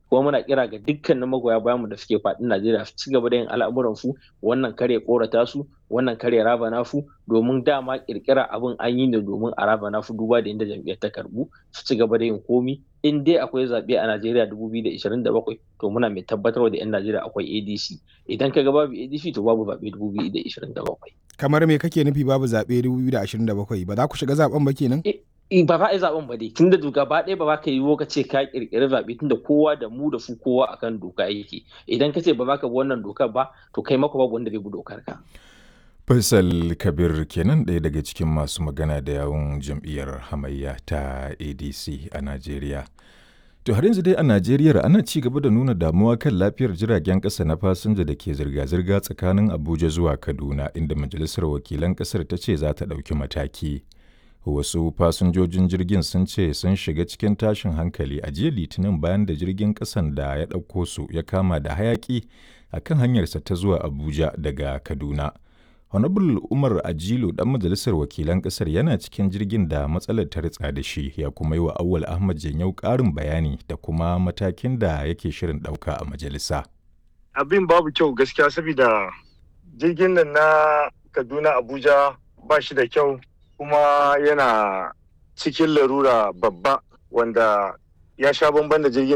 kuma muna kira ga dukkanin magoya bayan mu da suke faɗin Najeriya su ci gaba da yin al'amuran su wannan kare korata su wannan kare raba nafu domin dama kirkira abin an yi ne domin a raba nafu duba da inda jam'iyyar ta karbu su ci gaba da yin komi in dai akwai zaɓe a Najeriya 2027 to muna mai tabbatar da 'yan Najeriya akwai ADC idan ka ga babu ADC to babu zaɓe 2027 kamar me kake nufi babu zaɓe 2027 ba za ku shiga zaɓen ba kenan ba za a yi zaben ba dai tun da gaba ɗaya ba za ka yi ka ce ka kirkiri zaɓe tun da kowa da mu da su kowa akan doka yake idan ka ce ba za ka bi wannan dokar ba to kai maka babu wanda zai bi dokar ka. Faisal Kabir kenan ɗaya daga cikin masu magana da yawun jam'iyyar hamayya ta ADC a Najeriya. To har yanzu dai a Najeriya ana ci gaba da nuna damuwa kan lafiyar jiragen ƙasa na fasinja da ke zirga-zirga tsakanin Abuja zuwa Kaduna inda Majalisar Wakilan ƙasar ta ce za ta ɗauki mataki. wasu fasinjojin jirgin sun ce sun shiga cikin tashin hankali a jiya litinin bayan da jirgin kasan da ya ɗauko su ya kama da hayaki a kan hanyarsa ta zuwa abuja daga kaduna honorable umar ajilu dan majalisar wakilan kasar yana cikin jirgin da matsalar ta ritsa da shi ya kuma yi wa awwal ahmad janyau ƙarin bayani da kuma matakin da yake shirin ɗauka a majalisa abin babu kyau gaskiya saboda jirgin nan na kaduna abuja ba shi da kyau kuma yana cikin larura babba wanda ya sha bamban da jirgin